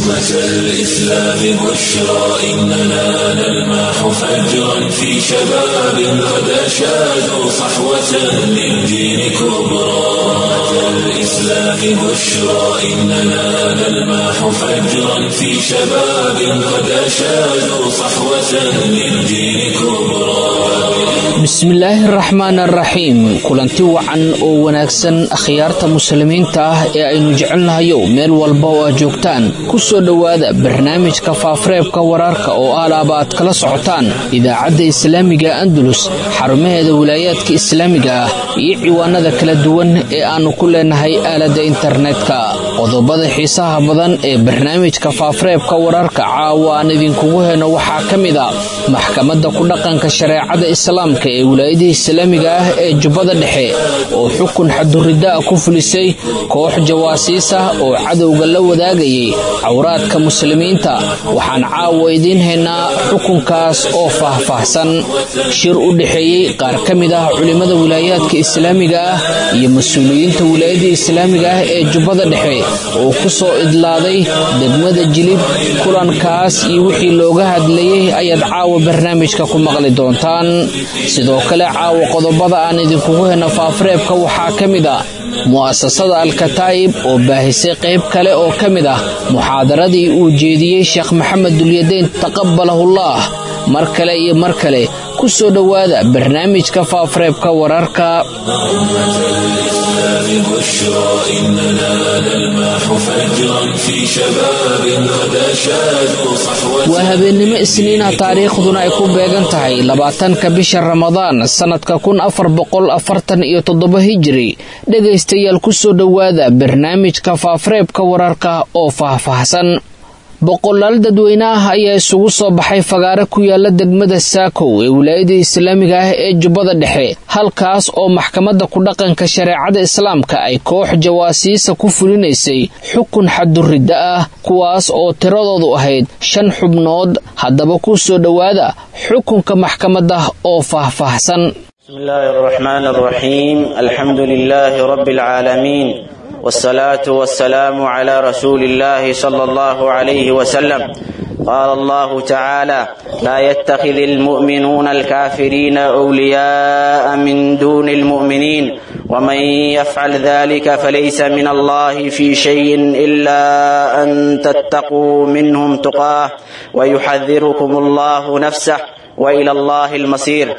أمة الإسلام بشرى إننا نلمح فجرا في شباب قد أشادوا صحوة للدين كبرى أمة الإسلام بشرى إننا نلمح فجرا في شباب قد أشادوا صحوة للدين كبرى bismillaahi araxmaan araxiim kulanti wacan oo wanaagsan akhyaarta muslimiinta ah ee aynu jecelnahayow meel walba oo aad joogtaan ku soo dhowaada barnaamijka faafareebka wararka oo alaaba aad kala socotaan idaacadda islaamiga andalus xarumaheeda wilaayaadka islaamiga ah iyo ciwaanada kala duwan ee aannu ku leenahay aaladda internetka qodobada xiisaha badan ee barnaamijka faafareebka wararka caawa aan idinkugu heno waxaa ka mid a maxkamadda ku dhaqanka shareecada islaamka ee wilaayada islaamiga ah ee jubbada dhexe oo xukun xaduridaa ku fulisay koox jawaasiis ah oo cadowga la wadaagayay cawraadka muslimiinta waxaan caawa idiin haynaa xukunkaas oo faahfaahsan shir u dhexeeyey qaar ka mid ah culimmada wilaayaadka islaamiga ah iyo mas-uuliyiinta wilaayada islaamiga ah ee jubbada dhexe oo ku soo idlaaday degmada jilib kulankaas iyo wixii looga hadlayay ayaad caawa barnaamijka ku maqli doontaan sidoo kale caawa qodobada aan idinkugu hena faafareebka waxaa ka mid a mu'asasada alkataa'ib oo baahisay qayb kale oo ka mid ah muxaadaradii uu jeediyey sheekh maxamed dulyadeyn taqabalahullaah mar kale iyo mar kale ku soo dhowaada barnaamijka faafareebka wararka waa habeennimo isniina taariikhduna ay ku beegan tahay labaatanka bisha ramadaan sannadka kun afar boqol afartan iyo toddoba hijiri dhegaystayaal ku soo dhowaada barnaamijka faafareebka wararka oo faahfaahsan boqolaal dadweyne ah ayaa isugu soo baxay fagaare ku yaala degmada saakow ee wilaayada islaamiga ah ee jubbada dhexe halkaas oo maxkamadda ku dhaqanka shareecada islaamka ay koox jawaasiisa ku fulinaysay xukun xaduridda ah kuwaas oo tiradoodu ahayd shan xubnood haddaba ku soo dhowaada xukunka maxkamadda oo faahfaahsan والصلاة والسلام على رسول الله صلى الله عليه وسلم قال الله تعالى لا يتخذ المؤمنون الكافرين أولياء من دون المؤمنين ومن يفعل ذلك فليس من الله في شيء إلا أن تتقوا منهم تقاه ويحذركم الله نفسه وإلى الله المصير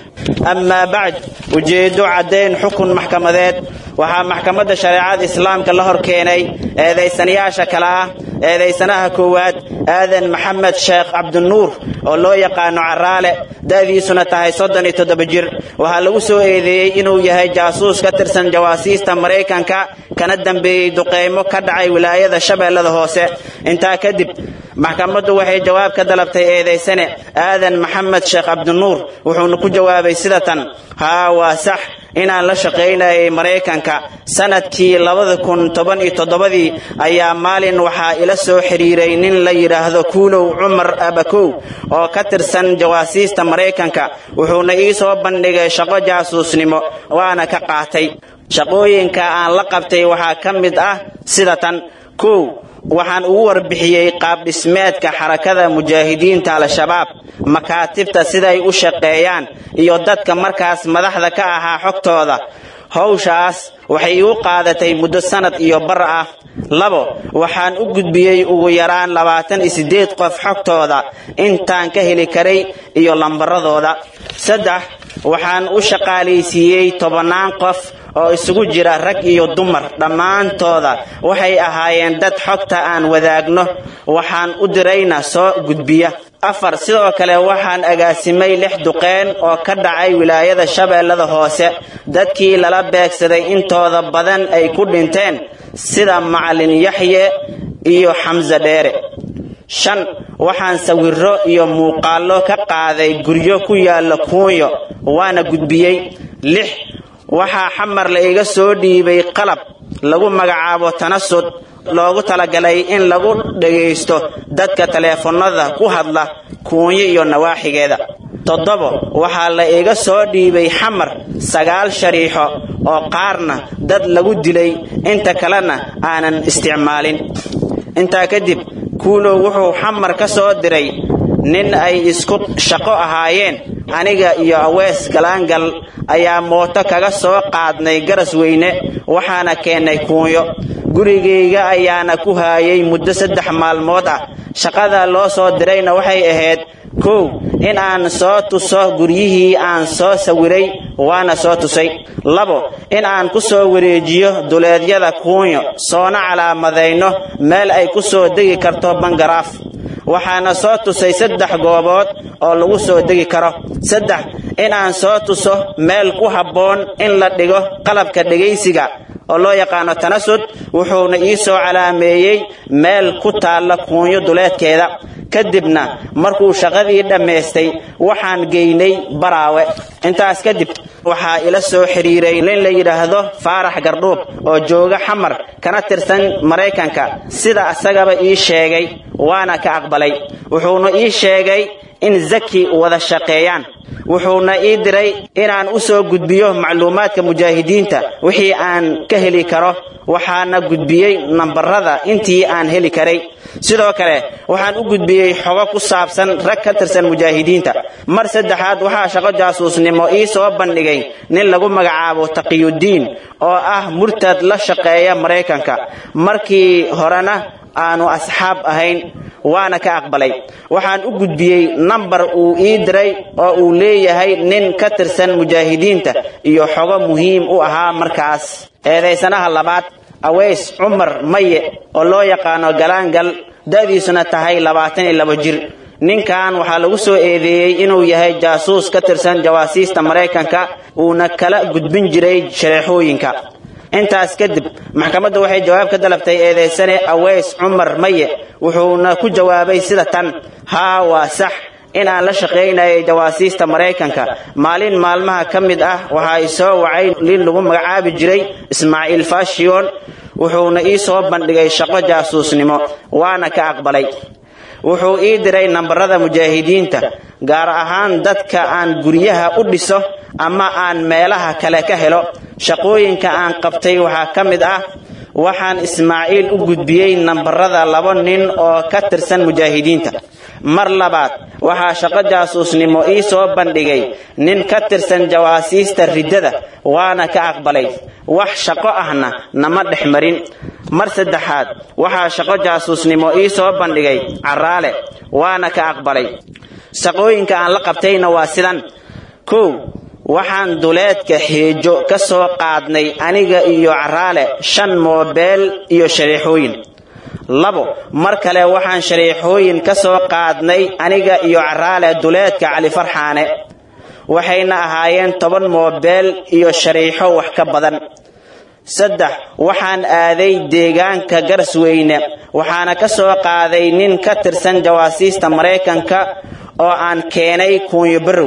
amaa bacd ujeeddo caddayn xukun maxkamadeed waxaa maxkamadda shareecada islaamka la hor keenay eedaysanayaasha kale ah eedaysanaha koowaad aadan maxamed sheekh cabdinuur oo loo yaqaano caraale da'diisuna tahay soddon iyo toddoba jir waxaa lagu soo eedeeyey inuu yahay jaasuus ka tirsan jawaasiista maraykanka kana dambeeyey duqeymo ka dhacay wilaayada shabeellada hoose intaa kadib maxkamaddu waxay jawaab ka dalabtay eedaysane aadan maxamed sheekh cabdinuur wuxuuna ku jawaabay sida tan haa waa sax inaan la shaqaynayay maraykanka sanadkii labada kun toban iyo toddobadii ayaa maalin waxaa ila soo xidhiiray nin la yidhaahdo kuulow cumar abakow oo ka tirsan jawaasiista maraykanka wuxuuna ii soo bandhigay shaqo jaasuusnimo waana ka qaatay shaqooyinka aan la qabtay waxaa ka mid ah sida tan kow waxaan ugu warbixiyey qaabdhismeedka xarakada mujaahidiinta al-shabaab makaatibta siday u shaqeeyaan iyo dadka markaas madaxda ka ahaa xogtooda howshaas waxay igu qaadatay muddo sanad iyo bar ah labo waxaan u gudbiyey ugu yaraan labaatan iyo siddeed qof xogtooda intaan ka heli karay iyo lambaradooda saddex waxaan u shaqaalaysiiyey tobannaan qof oo isugu jira rag iyo dumar dhammaantooda waxay ahaayeen dad xogta aan wadaagno waxaan u dirayna soo gudbiya afar sidoo kale waxaan agaasimay lix duqeen oo ka dhacay wilaayada shabeellada hoose dadkii lala beegsaday intooda badan ay ku dhinteen sida macalin yaxye iyo xamse dheere shan waxaan sawiro iyo muuqaallo ka qaaday guryo ku yaalla kuunyo waana gudbiyey lix waxaa xamar la iga soo dhiibay qalab lagu magacaabo tanasud loogu talagalay in lagu dhagaysto dadka taleefannada ku hadla kuunyo iyo nawaaxigeeda toddobo waxaa la iga soo dhiibay xamar sagaal shariixo oo qaarna dad lagu dilay inta kalena aanan isticmaalin intaa kadib kuulow wuxuu xamar ka soo diray nin ay isku shaqo ahaayeen aniga iyo awees galaangal ayaa mooto kaga soo qaadnay garas weyne waxaana keennay kuunyo gurigayga ayaana ku haayay muddo saddex maalmood ah shaqada loo soo dirayna waxay ahayd kow in aan soo tuso guryihii aan soo sawiray waana soo tusay labo in aan ku soo wareejiyo duleedyada kuunyo soona calaamadayno meel ay ku soo degi karto bangaraaf waxaana soo tusay saddex goobood oo lagu soo degi karo saddex in aan soo tuso meel ku habboon in la dhigo qalabka dhegaysiga oo loo yaqaano tanasud wuxuuna ii soo calaameeyey meel ku taalla kuunyo duleedkeeda kadibna markuu shaqadii dhammaystay waxaan geynay baraawe intaas kadib waxaa ila soo xidhiiray nin la yidhaahdo faarax gardhuub oo jooga xamar kana tirsan maraykanka sida isagaba ii sheegay waana ka aqbalay wuxuuna ii sheegay in zaki wada shaqeeyaan wuxuuna ii diray inaan u soo gudbiyo macluumaadka mujaahidiinta wixii aan ka heli karo waxaana gudbiyey nambarada intii aan heli karay sidoo kale waxaan u gudbiyey xogo ku saabsan rag ka tirsan mujaahidiinta mar saddexaad waxaa shaqo jaasuusnimo ii soo bandhigay nin lagu magacaabo taqiyudiin oo ah murtad la shaqeeya maraykanka markii horena aanu asxaab ahayn waana ka aqbalay waxaan u gudbiyey nambar uu ii diray oo uu leeyahay nin ka tirsan mujaahidiinta iyo xogo muhiim u ahaa markaas eedaysanaha labaad aweys cumar maye oo loo yaqaano galaangal da'diisuna tahay labaatan iyo labo jir ninkan waxaa lagu soo eedeeyey inuu yahay jaasuus ka tirsan jawaasiista maraykanka uuna kala gudbin jiray shareexooyinka intaas kadib maxkamaddu waxay jawaab ka dalabtay eedaysane aweys cumar maye wuxuuna ku jawaabay sida tan haa waa sax in aan la shaqaynayay jawaasiista maraykanka maalin maalmaha ka mid ah waxaa i soo wacay nin lagu magacaabi jiray ismaaciil fashiyon wuxuuna ii soo bandhigay shaqo jaasuusnimo waana ka aqbalay wuxuu ii diray nambarada mujaahidiinta gaar ahaan dadka aan guryaha u dhiso ama aan meelaha kale ka helo shaqooyinka aan qabtay waxaa ka mid ah waxaan ismaaciil u gudbiyey nambarada laba nin oo ka tirsan mujaahidiinta mar labaad waxaa shaqo jaasuusnimo ii soo bandhigay nin ka tirsan jawaasiista riddada waana ka aqbalay wax shaqo ahna nama dhex marin mar saddexaad waxaa shaqo jaasuusnimo ii soo bandhigay caraale waana ka aqbalay shaqooyinka aan la qabtayna waa sidan kow waxaan duleedka xeejo ka soo qaadnay aniga iyo caraale shan moobeel iyo shareexooyin labo mar kale waxaan shareexooyin ka soo qaadnay aniga iyo caraale duleedka cali farxaane waxayna ahaayeen toban moobeel iyo shariixo wax ka badan saddex waxaan aaday deegaanka garsweyne waxaana ka soo qaaday nin ka tirsan jawaasiista maraykanka oo aan keenay kuunyo barow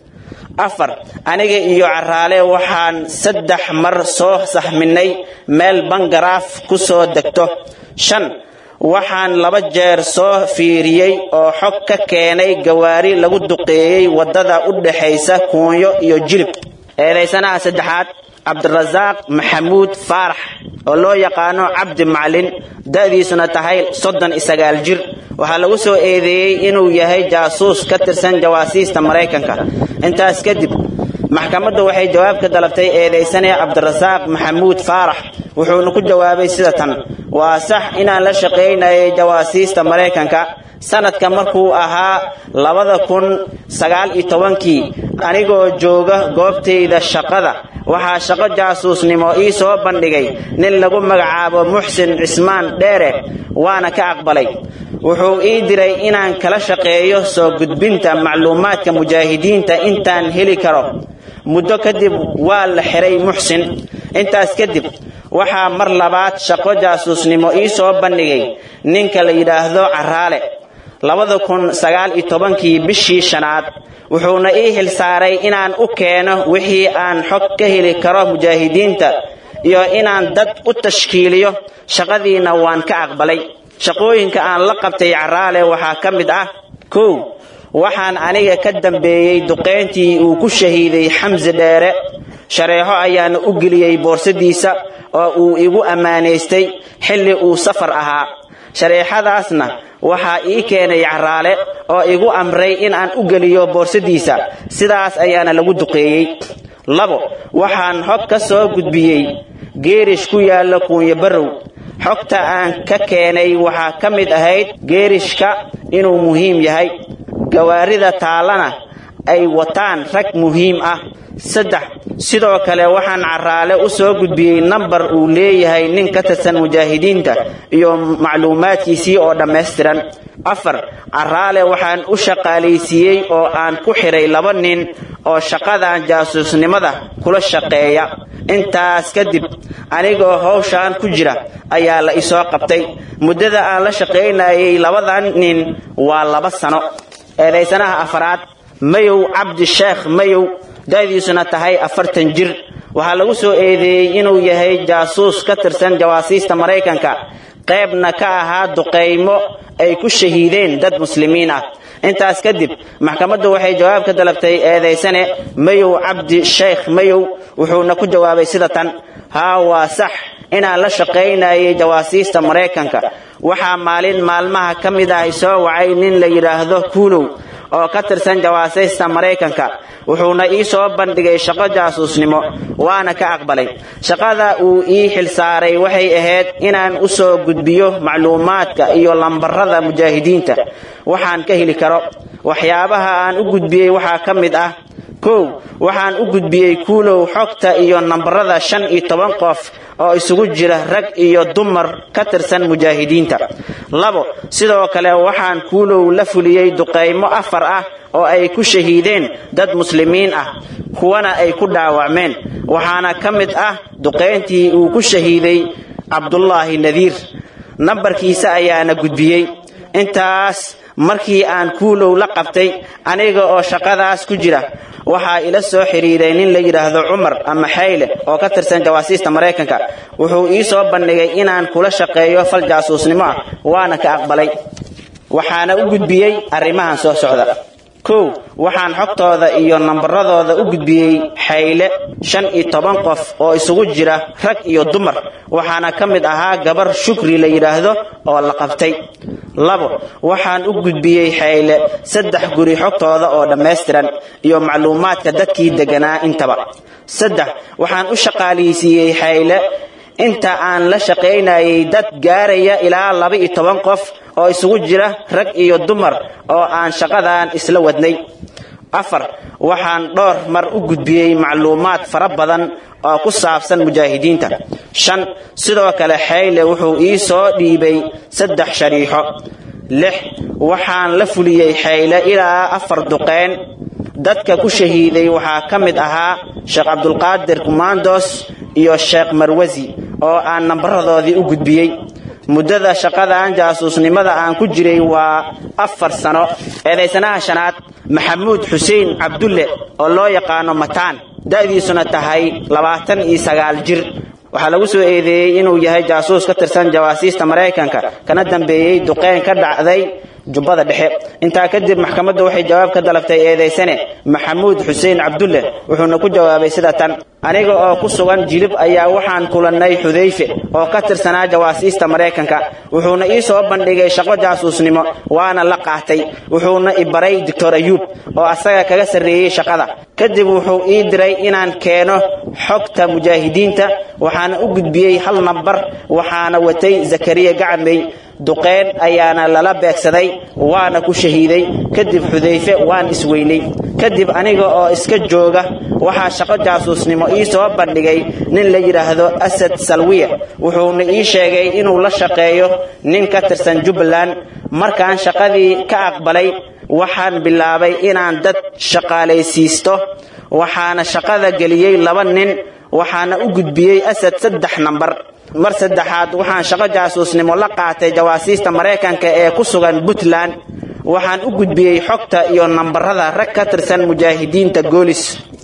afar aniga iyo caraale waxaan saddex mar soo saxminay meel bangaraaf ku soo degto shan waxaan laba jeer soo fiiriyey oo xog ka keenay gawaari lagu duqeeyey waddada u dhaxaysa kuunyo iyo jilib eedaysanaha saddexaad cabdirasaaq maxamuud faarax oo loo yaqaano cabdi maclin da'diisuna tahay soddon iyo sagaal jir waxaa lagu soo eedeeyey inuu yahay jaasuus ka tirsan jawaasiista maraykanka intaas kadib maxkamaddu waxay jawaab ka dalabtay eedaysane cabdirasaaq maxamuud faarax wuxuuna ku jawaabay sida tan waa sax inaan la shaqaynayay jawaasiista maraykanka sanadka markuu ahaa labada kun sagaal iyo tobankii anigoo jooga goobtayda shaqada waxaa shaqo jaasuusnimo ii soo bandhigay nin lagu magacaabo muxsin cismaan dheere waana ka aqbalay wuxuu ii diray inaan kala shaqeeyo soo gudbinta macluumaadka mujaahidiinta intaan heli karo muddo kadib waa la xiray muxsin intaas kadib waxaa mar labaad shaqo jaasuusnimo ii soo bandhigay ninka la yidhaahdo caraale labada kun sagaal iyo tobankii bishii shanaad wuxuuna ii xilsaaray inaan u keeno wixii aan xog ka heli karo mujaahidiinta iyo inaan dad u tashkiiliyo shaqadiina waan ka aqbalay shaqooyinka aan la qabtay caraale waxaa ka mid ah kow waxaan aniga ka dambeeyey duqayntii uu ku shahiiday xamsi dheere shareexo ayaana u geliyey boorsadiisa oo uu igu ammaanaystay xilli uu safar ahaa shareexadaasna waxaa ii keenay caraale oo igu amray in aan u geliyo boorsadiisa sidaas ayaana lagu duqeeyey labo waxaan xog ka soo gudbiyey geerish ku yaalla kuunyo barrow xogta aan ka keenay waxaa ka mid ahayd geerishka inuu muhiim yahay gawaarida taallana ay wataan rag muhiim ah saddex sidoo kale waxaan caraale u soo gudbiyey nambar uu leeyahay nin ka tirsan mujaahidiinta iyo macluumaadkiisii oo dhammaystiran afar caraale waxaan u shaqaalaysiiyey oo aan ku xidhay laba nin oo shaqadan jaasuusnimada kula shaqeeya intaas kadib anigoo howshaan ku jira ayaa la isoo qabtay muddada aan la shaqaynayay labadan nin waa laba sano eedaysanaha afaraad mayow cabdi sheekh mayow da'diisuna tahay afartan jir waxaa lagu soo eedeeyey inuu yahay jaasuus ka tirsan jawaasiista maraykanka qaybna ka ahaa duqaymo ay ku shahiideen dad muslimiin ah intaas kadib maxkamaddu waxay jawaab ka dalabtay eedaysane mayow cabdi sheekh mayow wuxuuna ku jawaabay sida tan haa waa sax inaan la shaqaynayay jawaasiista maraykanka waxaa maalin maalmaha ka mid ah soo wacay nin la yidhaahdo kuulow oo ka tirsan jawaasiista maraykanka wuxuuna ii soo bandhigay shaqo jaasuusnimo waana ka aqbalay shaqada uu ii xilsaaray waxay ahayd inaan u soo gudbiyo macluumaadka iyo lambarada mujaahidiinta waxaan ka heli karo waxyaabaha aan u gudbiyey waxaa ka mid ah kow waxaan u gudbiyey kuulow xogta iyo nambarada shan iyo toban qof oo isugu jira rag iyo dumar ka tirsan mujaahidiinta labo sidoo kale waxaan kuulow la fuliyey duqaymo afar ah oo ay ku shahiideen dad muslimiin ah kuwana ay ku dhaawacmeen waxaana ka mid ah duqayntii uu ku shahiiday cabdullaahi nadiir nambarkiisa ayaana gudbiyey intaas markii aan kuulow la qabtay aniga oo shaqadaas ku jira waxaa ila soo xidhiiray nin la yidhaahdo cumar ama xayle oo ka tirsan jawaasiista maraykanka wuxuu ii soo bandhigay inaan kula shaqeeyo fal jaasuusnimo ah waana ka aqbalay waxaana u gudbiyey arrimahan soo socda kow waxaan xogtooda iyo nambaradooda u gudbiyey xayle shan iyo toban qof oo isugu jira rag iyo dumar waxaana ka mid ahaa gabar shukri la yidhaahdo oo la qabtay labo waxaan u gudbiyey xayle saddex guri xogtooda oo dhammaystiran iyo macluumaadka dadkii deganaa intaba saddex waxaan u shaqaalaysiiyey xayle inta aan la shaqaynayay dad gaaraya ilaa laba iyo toban qof oo isugu jira rag iyo dumar oo aan shaqadan isla wadnay afar waxaan dhowr mar u gudbiyey macluumaad fara badan oo ku saabsan mujaahidiinta shan sidoo kale xayle wuxuu ii soo dhiibay saddex shariixo lix waxaan la fuliyey xayle ilaa afar duqeyn dadka ku shahiiday waxaa ka mid ahaa sheekh cabdulqaadir kumandos iyo sheekh marwasi oo aan nambaradoodii u gudbiyey muddada shaqadan jaasuusnimada aan ku jiray waa afar sano eedaysanaha shanaad maxamuud xuseen cabdulle oo loo yaqaano mataan da'diisuna tahay labaatan iyo sagaal jir waxaa lagu soo eedeeyey inuu yahay jaasuus ka tirsan jawaasiista maraykanka kana dambeeyey duqeyn ka dhacday jubbada dhexe intaa kadib maxkamaddu waxay jawaab ka dalabtay eedaysane maxamuud xuseen cabdulle wuxuuna ku jawaabay sida tan aniga oo ku sugan jilib ayaa waxaan kulannay xudayfe oo ka tirsanaa jawaasiista maraykanka wuxuuna ii soo bandhigay shaqo jaasuusnimo waana la qaatay wuxuuna i baray doctor ayuub oo asaga kaga sarreeyey shaqada kadib wuxuu ii diray inaan keeno xogta mujaahidiinta waxaana u gudbiyey hal nambar waxaana watay zakariya gacmey duqeyn ayaana lala beegsaday waana ku shahiiday kadib xudayfe waan isweynay kadib aniga oo iska jooga waxaa shaqo jaasuusnimo ii soo bandhigay nin la yidhaahdo asad salwiya wuxuuna ii sheegay inuu la shaqeeyo nin ka tirsan jubbaland markaan shaqadii ka aqbalay waxaan bilaabay inaan dad shaqaalaysiisto waxaana shaqada geliyey laba nin waxaana u gudbiyey asad saddex nambar mar saddexaad waxaan shaqo jaasuusnimo la qaatay jawaasiista maraykanka ee ku sugan puntland waxaan u gudbiyey xogta iyo nambarada rag ka tirsan mujaahidiinta goolis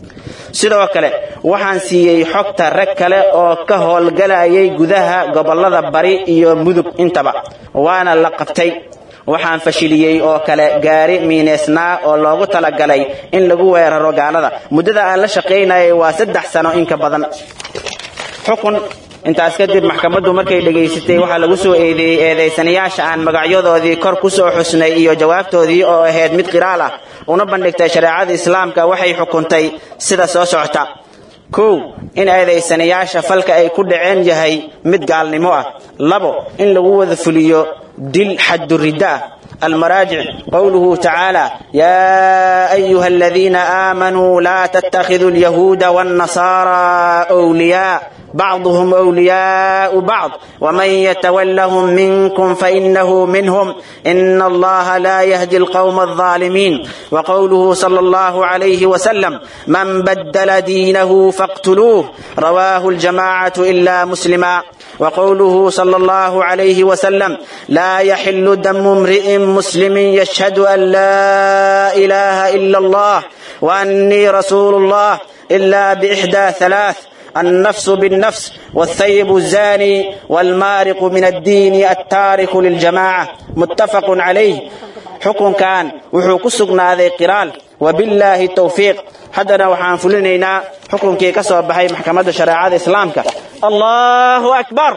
sidoo kale waxaan siiyey xogta rag kale oo ka howlgalayay gudaha gobollada bari iyo mudug intaba waana la qabtay waxaan fashiliyey oo kale gaari miineysnaa oo loogu talagalay in lagu weeraro gaalada muddada aan la shaqaynayay waa saddex sano inka badan xukun intaas kadib maxkamaddu markay dhegaysatay waxaa lagu soo eedeeyey eedaysanayaasha aan magacyadoodii kor ku soo xusnay iyo jawaabtoodii oo ahayd mid qiraal ah una bandhigtay shareecada islaamka waxay xukuntay sida soo socota kow in eedaysanayaasha falka ay ku dhaceen yahay mid gaalnimo ah labo in lagu wada fuliyo dil xadduridda ah المراجع قوله تعالى يا أيها الذين آمنوا لا تتخذوا اليهود والنصارى أولياء بعضهم أولياء بعض ومن يتولهم منكم فإنه منهم إن الله لا يهدي القوم الظالمين وقوله صلى الله عليه وسلم من بدل دينه فاقتلوه رواه الجماعة إلا مسلما وقوله صلى الله عليه وسلم لا يحل دم امرئ مسلم يشهد أن لا إله إلا الله وأني رسول الله إلا بإحدى ثلاث النفس بالنفس والثيب الزاني والمارق من الدين التارك للجماعة متفق عليه حكم كان وحو كسقنا ذي قرال وبالله التوفيق haddana waxaan fulinaynaa xukunkii ka soo baxay maxkamadda shareecada islaamka allahu akbar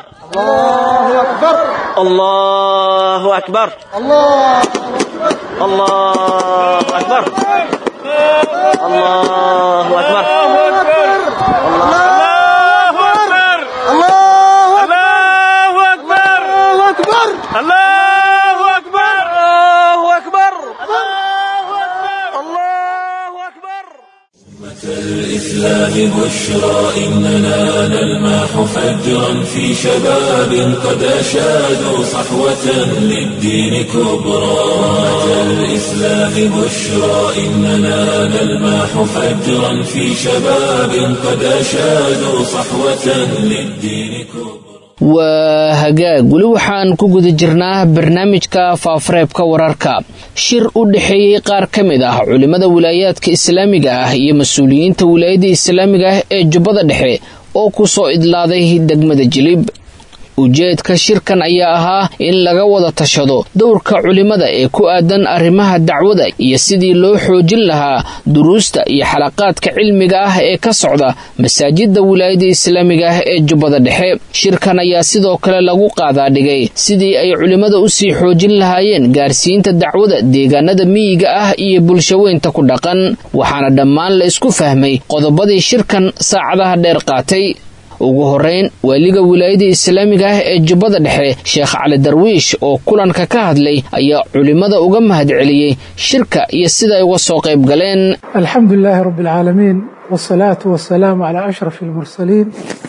allahu akbar allahu akbar allahu akbar الله أكبر الله أكبر الإسلام بشرى إننا نلمح فجرا في شباب قد أشادوا صحوة للدين كبرى الإسلام بشرى إننا نلمح فجرا في شباب قد أشادوا صحوة للدين كبرى waa hagaag weli waxaan ku guda jirnaa barnaamijka faafareebka wararka shir u dhexeeyey qaar ka mid ah culimmada wilaayaadka islaamiga ah iyo mas-uuliyiinta wilaayadda islaamiga ah ee jubbada dhexe oo ku soo idlaaday degmada jilib ujeedka shirkan ayaa ahaa in laga wada tashado dowrka culimmada ee ku aadan arrimaha dacwada iyo sidii loo xoojin lahaa duruusta iyo xalaqaadka cilmiga ah ee ka socda masaajidda wilaayadda islaamiga ah ee jubbada dhexe shirkan ayaa sidoo kale lagu qaadaadhigay sidii ay culimmada usii xoojin lahaayeen gaarsiinta dacwada deegaanada miyiga ah iyo bulshaweynta ku dhaqan waxaana dhammaan la isku fahmay qodobadii shirkan saacadaha dheer qaatay ugu horeyn waaliga wilaayada islaamiga ah ee jubbada dhexe sheekh cali darwiish oo kulanka ka hadlay ayaa culimmada uga mahadceliyey shirka iyo siday uga soo qayb galeen alxamdu lilaahi rabbi alcaalamiin wsalaatu wasalaamu calaa ashraf almursaliin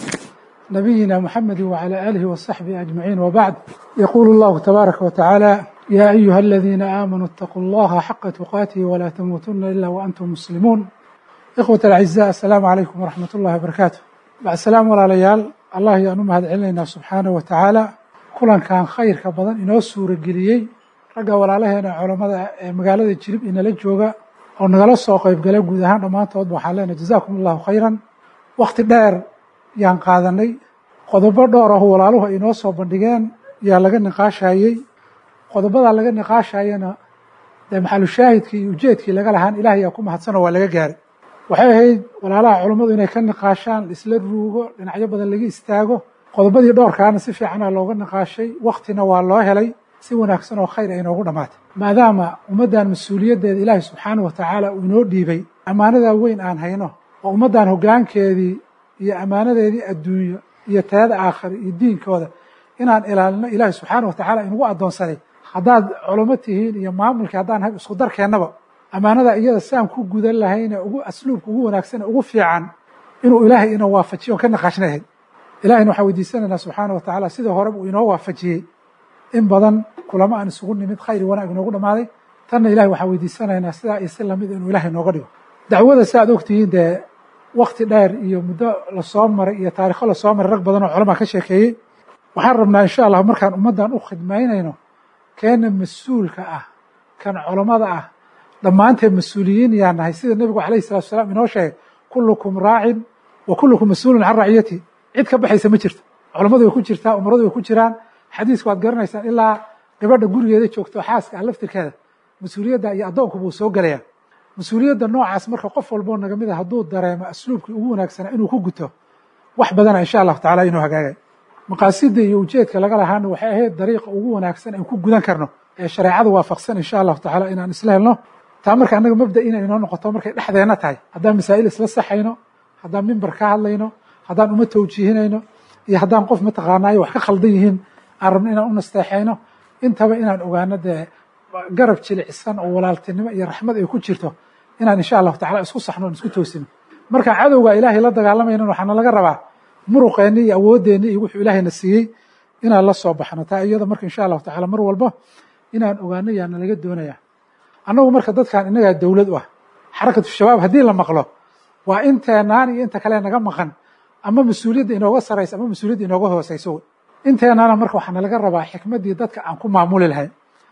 nabiyina muxamedi wacala aalihi wasaxbihi ajmaciin wabacd yaquulu allahu tabaaraka watacaala yaa ayuha aladiina aamanuu itaquu allaha xaqa tuqaatihi walaa tamuutuna ila waantum muslimuun ikhwat alacizaa assalaamu calaykum waraxmat ullahi wabarakaatu bacdsalaam walaalayaal allah ayaan u mahad celinaynaa subxaanahu wa tacaala kulankan khayrka badan inoo suurageliyey ragga walaalaheena culammada ee magaalada jilib inala jooga oo nagala soo qayb gala guud ahaan dhammaantoodba waxaan leenahay jazaakum allahu khayran wakhti dheer yaan qaadanay qodobo dhowr ah walaaluhu ay inoo soo bandhigeen yaa laga niqaashayey qodobadaa laga niqaashayana dee maxalushaahidkii iyo ujeedkii laga lahaan ilaah yaa ku mahadsanoo waa laga gaaray waxay ahayd walaalaha culammadu inay ka niqaashaan isla ruugo dhinacyo badan laga istaago qodobadii dhowrkaana si fiicana looga niqaashay waktina waa loo helay si wanaagsan oo khayr ay inoogu dhammaatay maadaama ummaddan mas-uuliyaddeeda ilaahay subxaana wa tacaala uu inoo dhiibay ammaanadaa weyn aan hayno oo ummaddan hoggaankeedii iyo ammaanadeedii adduunyo iyo tayada aakhira iyo diinkooda inaan ilaalino ilaahay subxaana wa tacaala inugu addoonsaday haddaad culamo tihiin iyo maamulkii haddaan hay isku darkeennaba ammaanada iyada saan ku gudan lahayne ugu asluubka ugu wanaagsane ugu fiican inuu ilaahay ina waafajiyo on ka naqaashnahayd ilahayna waxaan weydiisanaynaa subxaana wa tacaala sida horeba uu inoo waafajiyey in badan kulamo aan isugu nimid khayr wanaag inoogu dhammaaday tanna ilahay waxaan weydiisanaynaa sidaa iyo si lamid inuu ilahay nooga dhigo dacwada si aad ogtihiin dee wakti dheer iyo muddo lasoo maray iyo taarikho lasoo maray rag badan oo culamaa ka sheekeeyey waxaan rabnaa insha allah markaan ummaddan u khidmaynayno keena mas-uulka ah kan culammada ah dhammaanteen mas-uuliyiin yaa nahay sida nebigu alayhi salatu salaam inoo sheegay kullukum raacin wa kullukum mas-uulun can raciyati cid ka baxaysa ma jirto culammadu way ku jirtaa umaradu way ku jiraan xadiisku waad garanaysaan ilaa gabadha gurigeeda joogto xaaska ah laftirkeeda mas-uuliyadda iyo addoonku buu soo gelayaa mas-uuliyadda noocaas marka qof walboo naga mid a hadduu dareemo asluubkii ugu wanaagsanaa inuu ku guto wax badana insha allahu tacala inuu hagaagay maqaasida iyo ujeedka laga lahaana waxay ahayd dariiqa ugu wanaagsan aan ku gudan karno ee shareecada waafaqsan insha allahu tacaala inaan isla helno taa marka annaga mabda inay inoo noqoto markay dhexdeenna tahay haddaan masaa'il isla saxayno haddaan mimbar ka hadlayno haddaan uma tawjiihinayno iyo haddaan qof mataqaanaayo wax ka khaldan yihiin aan rabno inaan u nasteexayno intaba inaan ogaano dee garab jilicsan oo walaaltinimo iyo raxmad ay ku jirto inaan insha allahu tacala isku saxno on isku toosino marka cadowga ilaahay la dagaalamaynan waxaana laga rabaa muruqeenni iyo awoodeenni iyo wuxuu ilaahayna siiyey inaan la soo baxno taa iyada marka insha allahu tacala mar walba inaan ogaano yaana laga doonaya annagu marka dadkan innagaa dowlad u ah xarakatu shabaab haddii la maqlo waa inteenaan iyo inta kale naga maqan ama mas-uuliyadda inooga saraysa ama mas-uuliyadda inooga hoosayso inteenaana marka waxaana laga rabaa xikmaddii dadka aan ku maamuli lahayn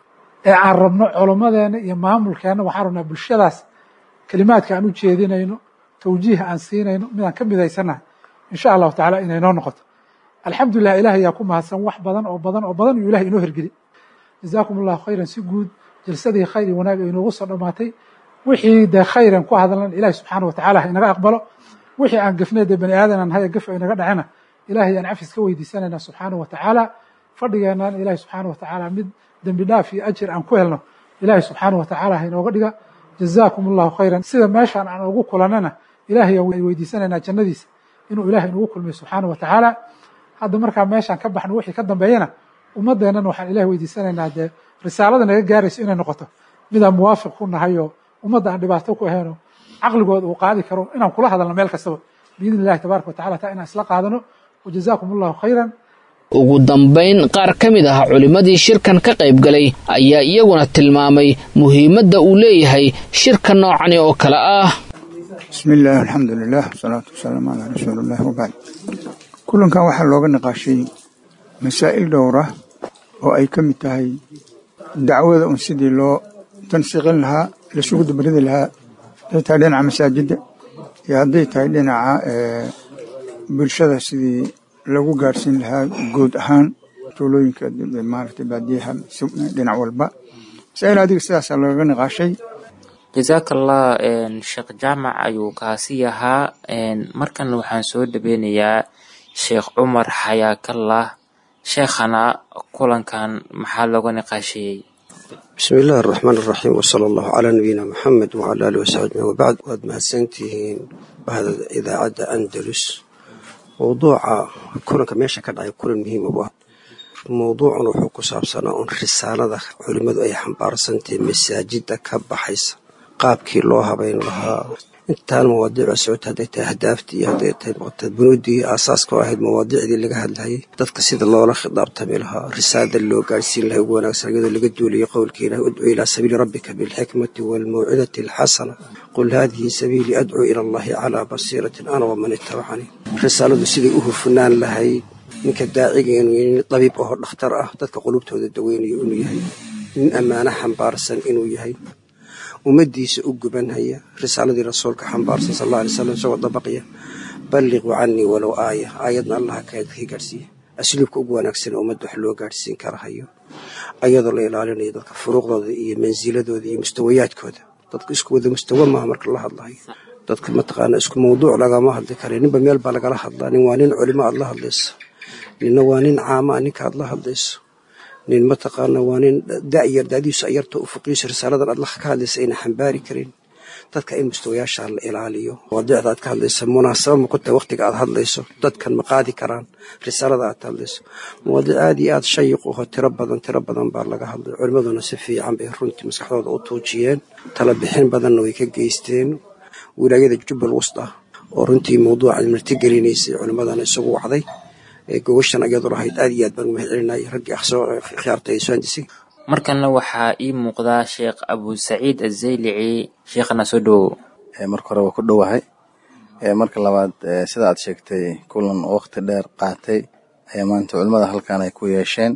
ee aan rabno culummadeena iyo maamulkeenna waxaan rabnaa bulshadaas kelimaadka aan u jeedinayno tawjiih aan siinayno midaan ka midaysannahay insha allahu tacala inay noo noqoto alxamdulilah ilaah ayaa ku mahadsan wax badan oo badan oo badan iyuu ilahay inoo hirgeli jazaakum allahu khayran si guud jalsadii khayr iyo wanaag ay inoogu soo dhammaatay wixii dee khayran ku hadlan ilahi subxaana watacala ha inaga aqbalo wixii aan gefnay dee bani aadanan haya gef ay naga dhacena ilahay aan cafis ka weydiisanayna subxaana wa tacaala fadhigeennan ilahi subxaana wa tacaala mid dembi dhaaf iyo ajir aan ku helno ilahi subxaana wa tacaala ha inooga dhiga jazaakum allahu khayran sida meeshaan aan ugu kulannana ilahay ay weydiisanaynaa jannadiisa inuu ilahay inugu kulmiyo subxaana wa tacaala hadda markaa meeshaan ka baxno wixii ka dambeeyana ummaddeennana waxaan ilahay weydiisanaynaa dee risaalada naga gaarayso inay noqoto midaan muwaafiq ku nahay oo ummadda aan dhibaato ku ahaynoo caqligooda uu qaadi karo inaan kula hadalno meel kastaba biidni illahi tabaraka wa tacala taa inaan isla qaadano wajazaakum allahu khayran ugu dambayn qaar ka mid ah culimmadii shirkan ka qayb galay ayaa iyaguna tilmaamay muhiimadda uu leeyahay shirka noocani oo kale ah bismi illah alxamdu lilah wasalaatu wasalaamu calaa rasuuliillah wabacd kulankan waxaa looga niqaashay masaa'il dhowra oo ay ka mid tahay dacwada un sidii loo tansiiqin lahaa lasugu dabaridi lahaa hadday tahay dhinaca masaajidda iyo hadday tahay dhinaca bulshada sidii lagu gaarsiin lahaa guud ahaan tuulooyinka maaragtay baadiyaha dhinac walba masaa'il adiga sidaasaa looga niqaashay jasaakallah sheekh jaamac ayuu kaasi ahaa markan waxaan soo dhaweynayaa sheekh cumar xayaakallah sheekhana kulankan maxaa looga niqaasheeyey bismi illaahi araxmaan araxiim wsala allahu calaa nabiyina maxamed wacala alihi wasaxbi ajmain wabacd waad mahadsantihiin bahda idaacadda andalus mowduuca kulanka meesha ka dhacay kulan muhiim u ah mowduucan wuxuu ku saabsanaa un risaalada culimmadu ay xambaarsantahay masaajidda ka baxaysa qaabkii loo habayn lahaa intaan mawaadiica socota hadday tahay ahdaaftii iyo hadday tahay maqta bunuuddii aasaaska oo ahayd mawaadiicdii laga hadlayay dadka sida loola khidaabtami lahaa risaalada loo gaarhsiin lahay ugu wanaagsan iyadoo laga duulayo qowlka ilahi udcuu ilaa sabiili rabbika bilxikmati waalmawcidati alxasana qul haadihi sabiilii adcuu ila allahi calaa basiiratin ana waman itabacanii risaaladu siday u hufnaan lahayd ninka daaciga inuu nin dabiib aho dhakhtar ah dadka qulubtooda daweynayo inuu yahay nin ammaano xambaarsan inuu yahay ummaddiisa u gubanhaya risaaladii rasuulka xambaarsan sal alla alay slam isagoo dabaqya balliquu canii walow aaya aayadna allaha kaadkii gaadhsiiya asluubka ugu wanaagsan ummadda wax loo gaadhsiin kara hayo ayadoo la ilaalinayo dadka furuuqdooda iyo mansiladooda iyo mustawayaadkooda dadka isku wada mustawa maaha marka la hadlayo dadka mataqaana isku mawduuc lagama hadli kara ninba meel baa lagala hadlaa nin waa nin culimo aad la hadlayso ninna waa nin caamaa ninka aad la hadlayso nin mataqaana waa nin da'yar da'diisu ayarta u fuqiiso risaaladan aad ka hadlaysa ayna xambaari karin dadka in mustawayaasha la ilaaliyo mawaadiicda aad ka hadlaysa munaasaba ma ku tahay waqtiga aad hadlayso dadkan ma qaadi karaan risaalada aad hadlayso mawaadiic aad iyo aad shayiq uho tiro badan tiro badan baa laga hadlay culimmaduna si fiican bay runtii maskaxdooda u tuujiyeen tala bixin badanna way ka geysteen wilaayada jubbal wust ah oo runtii mawduucan martigelinaysay culimmadana isagu wacday gogoshan ayadu lahayd aad iyo aad baan umahad celinaya raggii khiyaarta ay soo handisay markanna waxaa ii muuqdaa sheekh abu saciid azaylici sheekhana soo dhowow marka hore waa ku dhowahay marka labaad sida aad sheegtay kulan waqti dheer qaatay ayaa maanta culimmada halkan ay ku yeesheen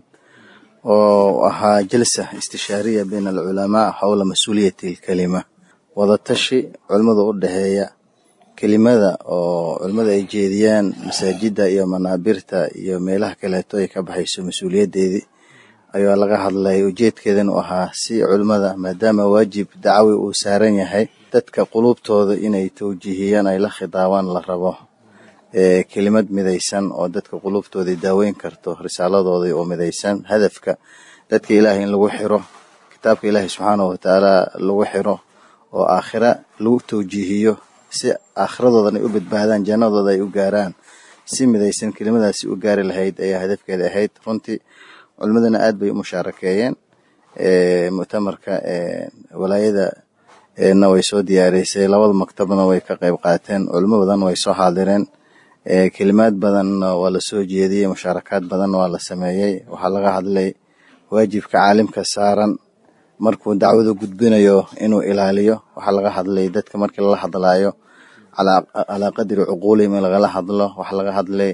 oo ahaa jalsa istishaariya bayna alculamaa xowla mas-uuliyati alkelima wadatashi culimmada u dhexeeya kelimada oo culimmada ay jeediyaan masaajidda iyo manaabirta iyo meelaha kaleeto ay ka baxayso mas-uuliyaddeedii ayaa laga hadlay ujeedkeedan u ahaa si culimmada maadaama waajib dacawi uu saaran yahay dadka qulubtooda inay tawjiihiyaan ay la khidaabaan la rabo kelimad midaysan oo dadka qulubtooda daaweyn karto risaaladooda oo midaysan hadafka dadka ilaahay in lagu xiro kitaabka ilaahay subxaanahu watacaala lagu xiro oo aakhira lagu tawjiihiyo si aakhiradoodan ay u badbaadaan jannadooda ay u gaaraan si midaysan kelimadaasi u gaari lahayd ayaa hadafkeeda ahayd runtii culimadana aad bay u mushaarakeeyeen muctamarka walaayada na way soo diyaarisay labada maktabna way ka qayb qaateen culimo badan way soo xaadireen kelimaad badanna waa la soo jeediyey mushaarakaad badanna waa la sameeyey waxaa laga hadlay waajibka caalimka saaran markuu dacwada gudbinayo inuu ilaaliyo waxaa laga hadlay dadka markii lala hadlaayo calaa qadri cuquulihim in lagala hadlo waxaa laga hadlay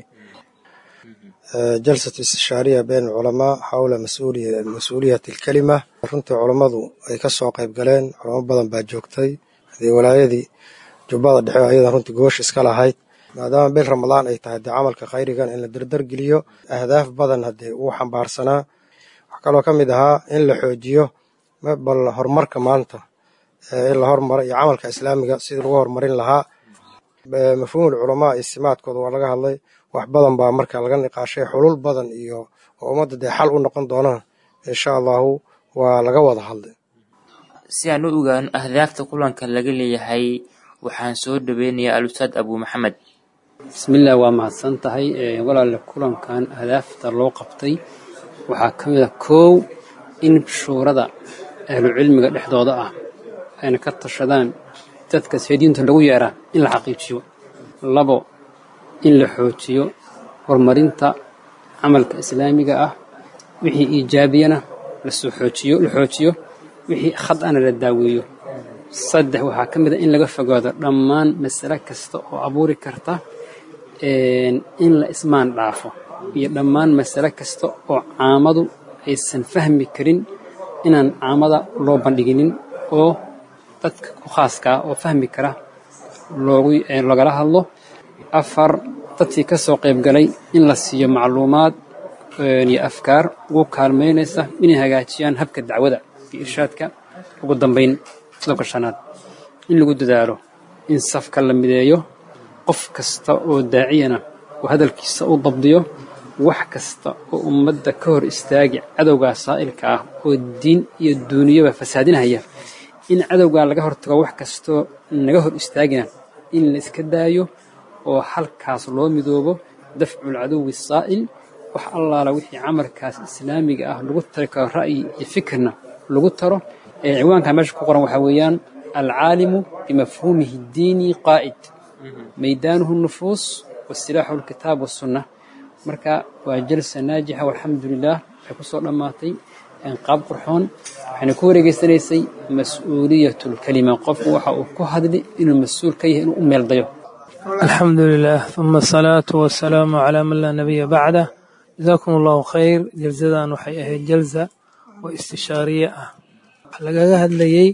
jalsat istishaariya been culamaa xawla mas-uuliyat alkelima runtii culammadu ay ka soo qayb galeen culamo badan baa joogtay hadii walaayadii jubbada dhexe ayadan runtii goosh iska lahayd maadaama bil ramadaan ay tahay dee camalka khayrigan in la dardargeliyo ahdaaf badan haddee uu xambaarsanaa wax kaloo ka mid ahaa in la xoojiyo bal horumarka maanta in la hormaro iyo camalka islaamiga sidii lagu horumarin lahaa mafhuumul culamaa istimaadkooda waa laga hadlay wax badan baa marka laga niqaashay xulul badan iyo oo ummadda dee xal u noqon doonaan insha allahu waa laga wada hadlay si aan u ogaano ahdaafta kulanka laga leeyahay waxaan soo dhaweynayaa al-ustaad abuu maxamed bismillaah waa mahadsan tahay walaale kulankan ahdaafta loo qabtay waxaa ka mid a koow in shuurada ahlucilmiga dhexdooda ah ayna ka tashadaan dadka seediinta lagu yeeraa in la xaqiijiyo labo in la xoojiyo horumarinta camalka islaamiga ah wixii iijaabiyana lasoo xoojiyo la xoojiyo wixii khad ana la daaweeyo saddex waxaa ka mid a in laga fogaado dhammaan masale kasta oo abuuri karta in la ismaan dhaafo iyo dhammaan masale kasta oo caamadu aysan fahmi karin inaan caamada loo bandhiginin oo dadka ku khaaskaa oo fahmi kara loogu lagala hadlo afar dadkii ka soo qayb galay in la siiyo macluumaad iyo afkaar ugu kaalmaynaysa inay hagaajiyaan habka dacwada iyo irshaadka ugu dambayn qodobka shanaad in lagu dadaalo in safka la mideeyo qof kasta oo daaciyana uu hadalkiisa u dabdiyo wax kasta oo ummadda ka hor istaagi cadowgaa saa'ilka ah oo diin iyo duuniyaba fasaadinhaya in cadowgaa laga hortago wax kastoo naga hor istaagina in la iska daayo oo halkaas loo midoobo dafcul cadowi saa'il wax allaala wixii camalkaas islaamiga ah lagu tari karo ra'yi iyo fikirna lagu taro ciwaanka meesha ku qoran waxaa weeyaan alcaalimu bimafhuumihi diini qaa'id maydaanuhu nufuus wasilaaxu lkitaab wasunna marka waa jalsa naajixa walxamdu lilah waxay ku soo dhammaatay qaab qurxoon waxayna ku wareegeysanaysay mas-uuliyatu lkelima qofku waxa uu ku hadli inuu mas-uul ka yahay inuu u meeldayo alxamdu lilah uma asalaatu wasalaamu calaa man laa nabiya bacdah jazaakum allahu khayr jalsadan waxay ahayd jalsa oo istishaariye ah waxaa lagaga hadlayey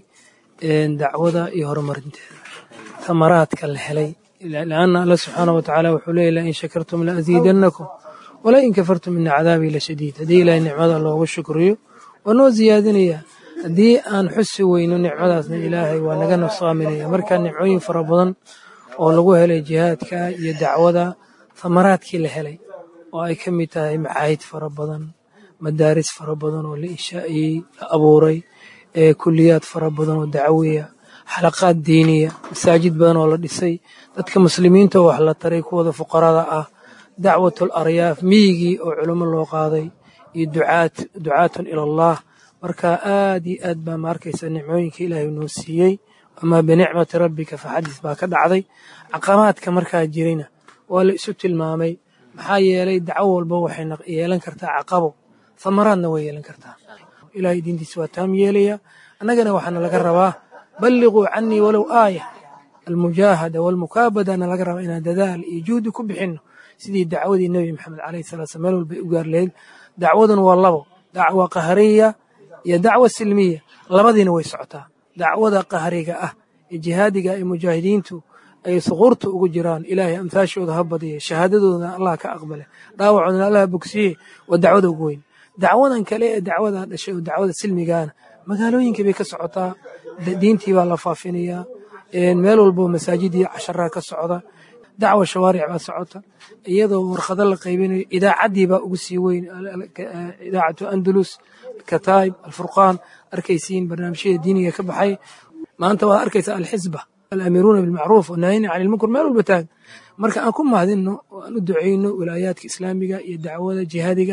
dacwada iyo horumarinteeda tamaraadka la helay lanna alla subxaana wa tacaala wuxuu leeyay lain shakartum la asiidannakum wala in kafartum ina cadaabii la shadiid haddii ilaahay nicmada loogu shukriyo waa noo siyaadinaya haddii aan xusi weyno nicmadaasna ilaahay waa naga nusaaminaya marka nicmooyin fara badan oo lagu helay jihaadka iyo dacwada tamaraadkii la helay oo ay ka mid tahay macaahid fara badan madaaris fara badan oo la inshaa'iyey la abuuray kuliyaad fara badan oo dacwiya xalaqaad diiniya masaajid badan oo la dhisay dadka muslimiinta oo wax la taray kuwada fuqarada ah dacwatul aryaaf miyigii oo culimo loo qaaday iyo ducaatun ila allah marka aad iyo aad baa ma arkaysa nicmooyinka ilaahay noo siiyey amaa binicmati rabbika faxadis baa ka dhacday caqabaadka markaa jirayna waa la isu tilmaamay maxaa yeelay dacwo walba waxay yeelan kartaa caqabo thamaraadna way yeelan kartaa ilahay diintiisa waa taam yeelaya annagana waxaana laga rabaa balliquu canii walow aaya almujaahada walmukaabadana laga rabaa inaan dadaal iyo juhdi ku bixinno sidii dacwadii nebi maxamed calayhi salatu slam meel walbay u gaar lahayd dacwaduna waa labo dacwa qahariya iyo dacwa silmiya labadiina way socotaa dacwada qahriga ah ee jihaadiga ee mujaahidiintu ay suquurta ugu jiraan ilaahay amhaashooda ha badiya shahaadadoodana allah ka aqbale dhaawacoodana allah bogsiye waa dacwada ugu weyn dacwadan kale ee dacwada dhashay oo dacwada silmigaana magaalooyinkii bay ka socotaa diintii baa la faafinayaa meel walbo masaajidii casharaa ka socda dacwa shawaaric baa socota iyadoo warqado la qaybinayo idaacaddii baa ugu sii weyn idaacatu andalus kataib alfurqaan arkaysiin barnaamijyada diiniga ka baxay maanta waad arkaysa alxisba alamiruuna bilmacruuf wanahayna cani lmunkar meel walba taag marka aan ku mahadinno oo aan u ducayno wilaayaadka islaamiga iyo dacwada jihaadiga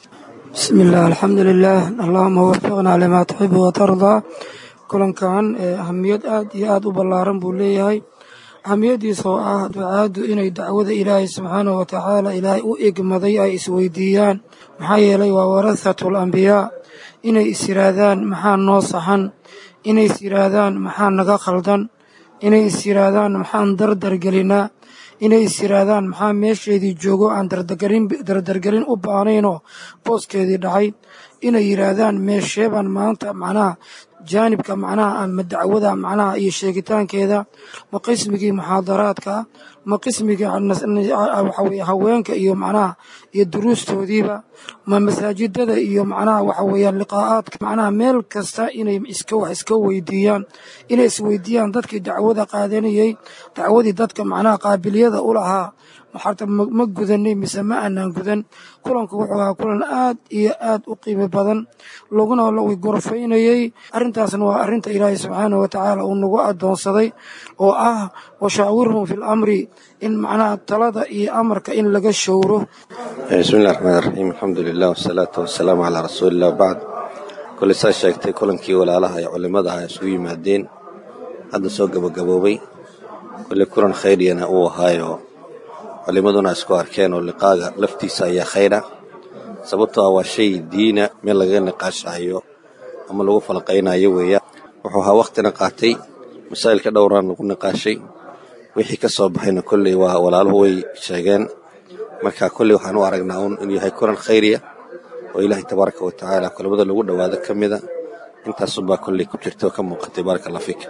bismi illah alxamdu lilah allahuma wafiqna limaa tuxibu watardaa kulankan ahamiyad aad iyo aad u ballaaran buu leeyahay ahamiyaddiisa oo ah ducaaddu inay dacwada ilaahay subxaanahu watacaala ilaahay u egmaday ay isweydiiyaan maxaa yeelay waa warathatu alambiyaa inay is yiraahdaan maxaa noo saxan inay is yiraahdaan maxaa naga khaldan inay is yiraahdaan maxaan dardargelinaa inay is yiraahdaan maxaa meesheedii joogo aan dardargelin u baanaynoo booskeedii dhacay inay yiraahdaan meesheebaan maanta macnaha jaanibka macnaha ama dacwada macnaha iyo sheegitaankeeda ma qismigii muxaadaraadka ma qismigii waxaweye haweenka iyo macnaha iyo duruustoodiiba ma masaajidada iyo macnaha waxa weeyaan liqaa'aadka macnaha meel kasta inay iska wax iska weydiiyaan inay isweydiiyaan dadkii dacwada qaadanayey dacwadii dadka macnaha qaabiliyada u lahaa maxarta ma gudanay mise ma aanaan gudan kulanku wuxuu ahaa kulan aad iyo aad u qiimo badan laguna gorfaynayey arrintaasna waa arrinta ilaahay subxaanahu watacaala uu nagu addoonsaday oo ah washaawirhum fi lamri in macnaha talada iyo amarka in laga showro bismillahi raxmaan raxiim alxamdu lilah wasalaatu wasalaamu calaa rasuulilah wabacd koley saa sheegtay kulankii walaalaha ee culimmada ah isugu yimaadeen hadda soo gabagaboobay koley kulan khayriyana uu ahaayo culimmaduna isku arkeen oo liqaaga laftiisa ayaa khayra sababtoo ah waa shay diina meel lagaga niqaashayo ama lagu falqaynayo weeya wuxuu ahaa wakhtina qaatay masaa'ilka dhowraan lagu niqaashay wixii ka soo baxayna kolley waa walaaluhu way sheegeen marka kolley waxaan u aragnaa uun inuu yahay kulan khayriya oo ilaahay tabaaraka wa tacaala culimmada lagu dhowaado ka mida intaasumbaa kolley ku jirta oo ka muuqatay baaraka allah fiik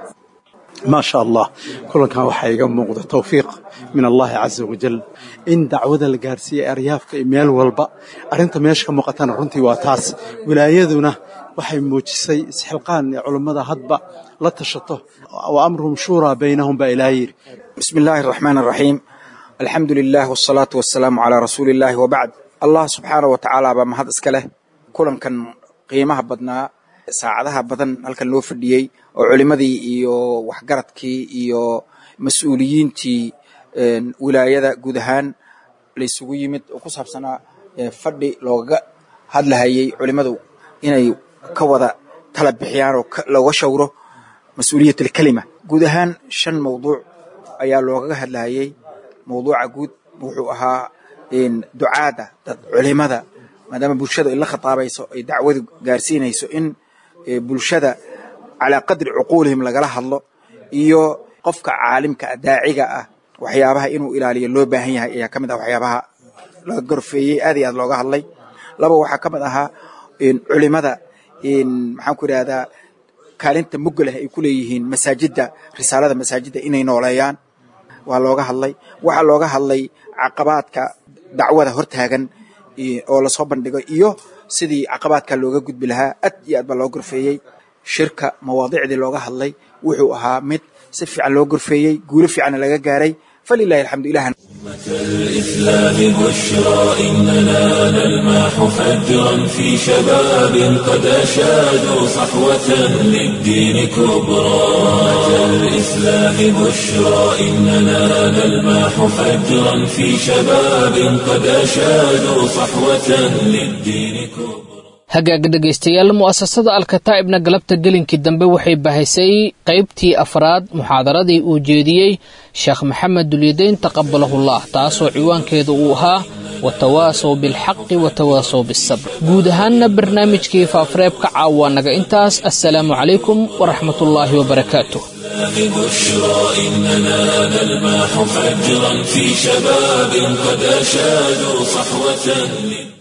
maa sha allah kulankan waxaa iga muuqda tawfiiq min allahi caza wajal in dacwada la gaarsiiyey aryaafka iyo meel walba arrinta meesha ka muuqatana runtii waa taas wilaayaduna waxay muujisay isxilqaan ee culummada hadba la tashato wa amruhum shuuraa baynahum baa ilaaha yidhi bismi illaahi araxmaan araxiim alxamdu lilah wasalaatu wasalaamu calaa rasuuli illaahi wabacd allah subxaana wa tacaala baa mahad iska leh kulankan qiimaha badnaa saacadaha badan halkan loo fadhiyey oo culimmadii iyo waxgaradkii iyo mas-uuliyiintii wilaayada guud ahaan laysugu yimid oo ku saabsanaa fadhi loogaga hadlahayey culimmadu inay ka wada tala bixiyaan oo looga shawro mas-uuliyat alkelima guud ahaan shan mawduuc ayaa loogaga hadlahayey mawduuca guud wuxuu ahaa ducaadda dad culimada maadaama bulshada ay la khitaabayso ay dacwadu gaarsiinayso in bulshada calaa qadri cuquulihim lagala hadlo iyo qofka caalimka ah daaciga ah waxyaabaha inuu ilaaliyo loo baahan yahay ayaa ka mid ah waxyaabaha laga gorfeeyey aad iyo aad looga hadlay laba waxaa ka mid ahaa culimada maxaan ku idhahdaa kaalinta mugga leh ay ku leeyihiin masaajidda risaalada masaajidda inay nooleeyaan waa looga hadlay waxaa looga hadlay caqabaadka dacwada hortaagan oo lasoo bandhigo iyo sidii caqabaadka looga gudbi lahaa aad iyo aad baa loo gorfeeyey shirka mawaadicdii looga hadlay wuxuu ahaa mid si fiican loo gorfeeyey guulo fiicanna laga gaaray falilahi alxamdu ilaah الإسلام بشرى إننا نلمح فجرا في شباب قد أشادوا صحوة للدين كبرى الإسلام بشرى إننا نلمح فجرا في شباب قد أشادوا صحوة للدين كبرى hagaaga dhegaystayaal mu'asasada alkataa'ibna galabta gelinkii dambe waxay bahaysay qaybtii afraad muxaadaradii uu jeediyey sheekh maxamed dulyadeyn taqabalahullah taasoo ciwaankeedu uu ahaa watawaasow bilxaqi watawaasow bisabr guud ahaanna barnaamijkii faafareebka caawa naga intaas assalaamu calaykum waraxmatullaahi wabarakaatuh بشرى إننا نلمح فجرا في شباب قد أشادوا صحوة